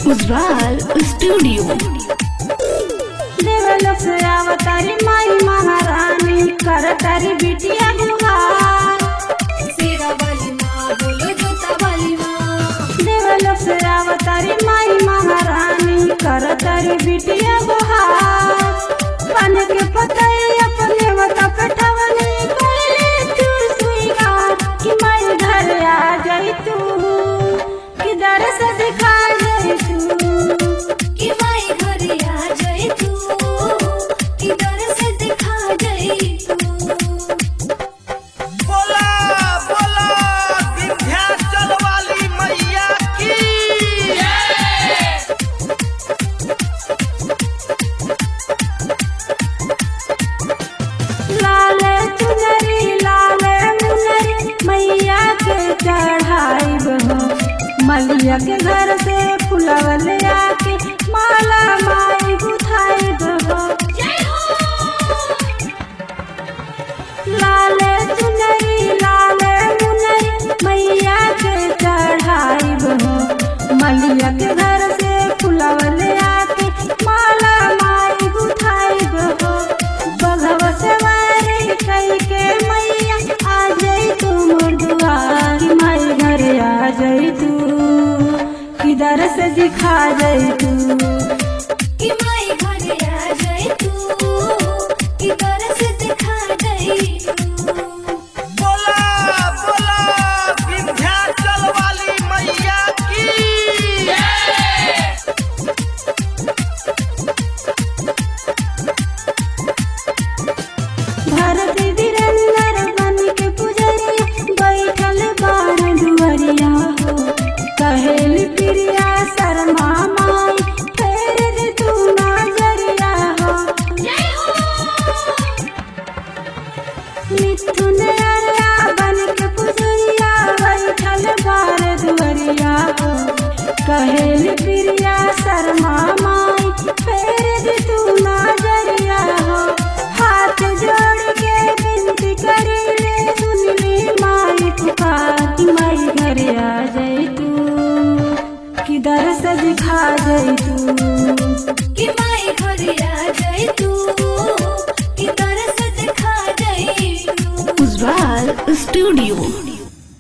Ujjwal studio देवलोक से अवतारी माई महारानी करतारी बिटिया गुहार शेरा वाली माँ बोलो जोता वाली माँ देवलोक से अवतारी माई महारानी करतारी बिटिया गुहार बन के पतई अपने मत पेठवनी कोई तू सुईगा कि माई घर आ जाई तू किधर से दिखा जाई तू कि माई घर आ जाए तू कि दर से दिखा जाए तू बोला बोला विंध्याचल वाली मैया की लाल चुनरी लाल मुनरी मैया के चढ़ाई बहो मलिया के घर से फुलवल आके माला माई गुथाई बहो लाल चुनरी लाल मुनरी मैया के चढ़ाई बहो मलिया के घर से फुलवल आके माला माई गुथाई बहो बघव सवारी कई के मैया आ जाई तू मुर्दुआ कि माई घर आ जाई तू किधर से दिखा जाई तू कि माई घर आ जाए तू कि दर से दिखा जाए तू बोला बोला विंध्याचल वाली मैया की धरती वीरेंद्र बन के पुजरिया बैठल बार दुवरिया हो कहेली प्रिया शर्मा माई फेर दे तू नजरिया हो मिथुन अरया बन के पुजरिया बैठल बार दुवरिया हो कहेली प्रिया शर्मा माई फेर दे तू नजरिया हो हाथ जोड़ के विनती करी ले सुन ली माई पुकार कि माई घर आ जाई तू किधर से दिखा जाई तू कि माई घर आ जाए तू कि दर से दिखा जाए तू उज्वाल स्टूडियो